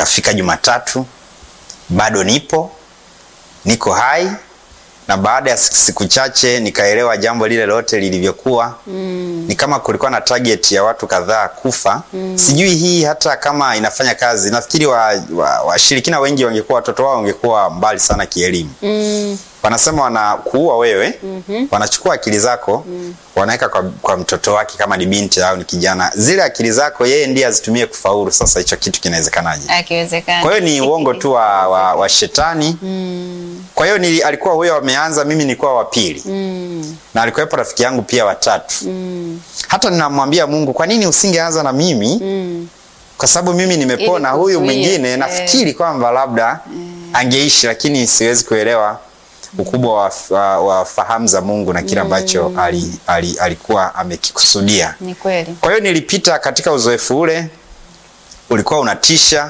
ikafika Jumatatu, bado nipo niko hai, na baada ya siku chache nikaelewa jambo lile lote lilivyokuwa. Mm. Ni kama kulikuwa na target ya watu kadhaa kufa. Sijui hii hata kama inafanya kazi. Nafikiri washirikina wa, wa wengi wangekuwa watoto wao wangekuwa mbali sana kielimu. Mm. Wanasema wanakuua wewe, wanachukua akili zako wanaweka kwa, kwa mtoto wake kama ni binti au ni kijana. Zile akili zako yeye ndiye azitumie kufaulu. Sasa hicho kitu kinawezekanaje? Akiwezekana. Kwa hiyo ni uongo tu wa, wa, wa shetani. Kwa hiyo ni alikuwa huyo ameanza, mimi nilikuwa wa pili Mm. na alikuwepo rafiki yangu pia watatu. Mm. Hata ninamwambia Mungu, kwa nini usingeanza na mimi? Mm. Kwa sababu mimi nimepona, Ili huyu kuzuia, mwingine eh. nafikiri kwamba labda angeishi, lakini siwezi kuelewa ukubwa wa, wa, wa fahamu za Mungu na kile ambacho ali, ali, alikuwa amekikusudia. Ni kweli. Kwa hiyo nilipita katika uzoefu ule, ulikuwa unatisha.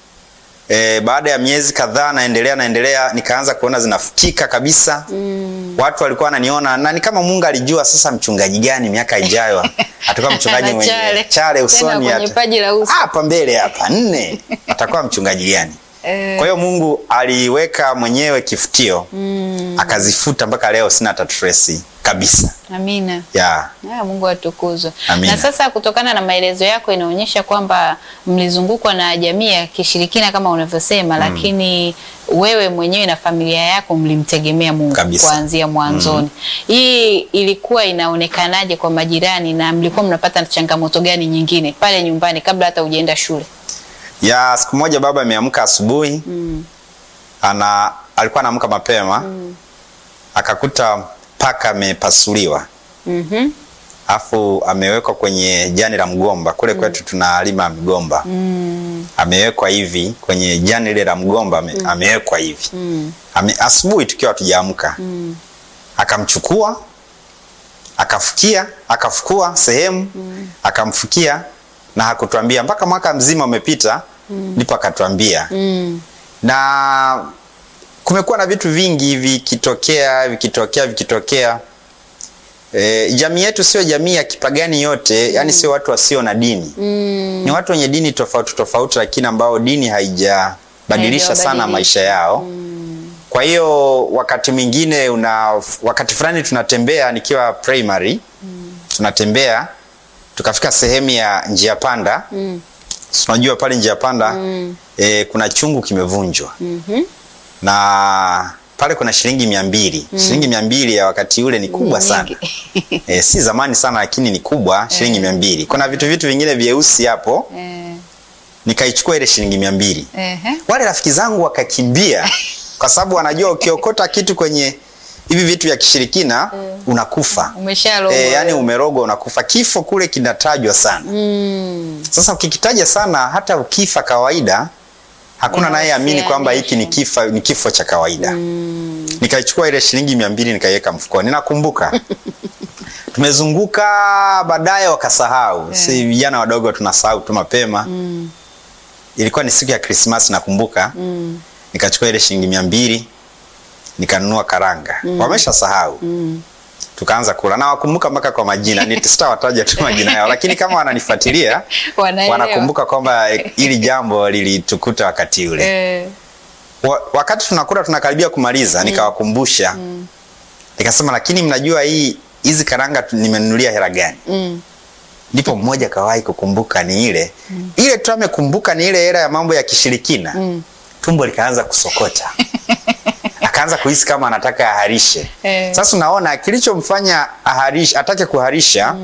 E, baada ya miezi kadhaa naendelea naendelea, nikaanza kuona zinafutika kabisa. Mm. Watu walikuwa wananiona na ni kama Mungu alijua sasa mchungaji gani miaka ijayo atakuwa mchungaji Na mwenye chale. chale Tena usoni kwenye hata paji la uso. hapa mbele hapa nne atakuwa mchungaji gani? Eh. Kwa hiyo Mungu aliweka mwenyewe kifutio Mm. akazifuta mpaka leo sina hata trace kabisa Amina. ya Ah, Mungu atukuzwe. Amina. Na sasa kutokana na maelezo yako inaonyesha kwamba mlizungukwa na jamii ya kishirikina kama unavyosema, lakini wewe mwenyewe na familia yako mlimtegemea Mungu Kabisa. kuanzia mwanzoni. Hii ilikuwa inaonekanaje kwa majirani na mlikuwa mnapata changamoto gani nyingine pale nyumbani kabla hata hujaenda shule? ya siku moja baba ameamka asubuhi Mm. ana alikuwa anaamka mapema akakuta paka amepasuliwa Mhm. afu amewekwa kwenye jani la mgomba kule kwetu tunalima migomba Mm. amewekwa hivi kwenye jani lile la mgomba ame, amewekwa hivi Mm. ame, asubuhi tukiwa tujaamka Mm. akamchukua akafukia akafukua sehemu akamfukia na hakutuambia mpaka mwaka mzima umepita ndipo akatuambia Mm. na kumekuwa na vitu vingi vikitokea vikitokea vikitokea e, jamii yetu sio jamii ya kipagani yote yani sio watu wasio na dini Mm. ni watu wenye dini tofauti tofauti lakini ambao dini haijabadilisha sana Haijawabadilisha. maisha yao kwa hiyo wakati mwingine una wakati fulani tunatembea nikiwa primary tunatembea tukafika sehemu ya njia panda Mm. Si unajua pale njia panda Mm. e, kuna chungu kimevunjwa Mhm. na pale kuna shilingi mia mbili shilingi mia mbili ya wakati ule ni kubwa sana Nyingi. e, si zamani sana lakini ni kubwa shilingi mia mbili kuna vitu vitu vingine vyeusi hapo Eh, nikaichukua ile shilingi mia mbili ehe. wale rafiki zangu wakakimbia kwa sababu wanajua ukiokota kitu kwenye hivi vitu vya kishirikina unakufa Umeshalogwa. e, yani umerogwa unakufa kifo kule kinatajwa sana Mm. sasa ukikitaja sana hata ukifa kawaida hakuna naye amini kwamba hiki ni kifa ni kifo cha kawaida Mm. nikaichukua ile shilingi mia mbili nikaiweka mfukoni nakumbuka tumezunguka baadaye wakasahau si vijana wadogo tunasahau tu mapema Mm. ilikuwa ni siku ya krismasi nakumbuka Mm. nikachukua ile shilingi mia mbili nikanunua karanga wamesha sahau Mm. tukaanza kula na wakumbuka mpaka kwa majina Ni- sitawataja tu majina yao lakini kama wananifuatilia Wanaelewa. wanakumbuka kwamba eh, hili jambo lilitukuta wakati ule Eh, Wa, wakati tunakula tunakaribia kumaliza nikawakumbusha nikasema lakini mnajua hii hizi karanga tu- nimenunulia hela gani mm. ndipo mmoja kawahi kukumbuka ni ile ile tu amekumbuka ni ile hela ya mambo ya kishirikina Mm. tumbo likaanza kusokota akaanza kuhisi kama anataka aharishe Eh. sasa unaona kilichomfanya aharishe atake kuharisha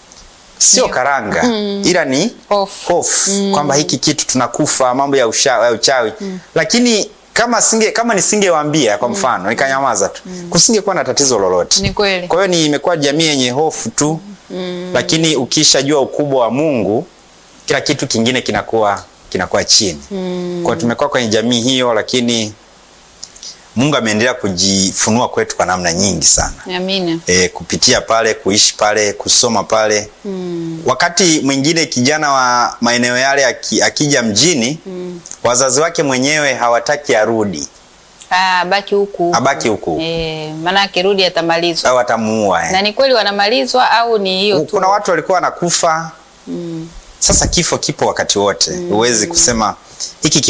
sio karanga ila ni Hofu. hofu kwamba hiki kitu tunakufa mambo ya, usha, ya uchawi lakini kama singe kama nisingewaambia kwa mfano nikanyamaza tu kusingekuwa na tatizo lolote Ni kweli. kwa hiyo ni imekuwa jamii yenye hofu tu lakini ukishajua ukubwa wa mungu kila kitu kingine kinakuwa kinakuwa chini Mm. kwa hiyo tumekuwa kwenye jamii hiyo lakini mungu ameendelea kujifunua kwetu kwa namna nyingi sana Amina. e, kupitia pale kuishi pale kusoma pale Mm. wakati mwingine kijana wa maeneo yale aki, akija mjini Mm. wazazi wake mwenyewe hawataki arudi Ah, baki huku huku. abaki huku Eh, maana akirudi atamalizwa. au atamuua Na eh. ni kweli wanamalizwa au ni hiyo tu? kuna watu walikuwa wanakufa Mm. sasa kifo kipo wakati wote huwezi kusema hiki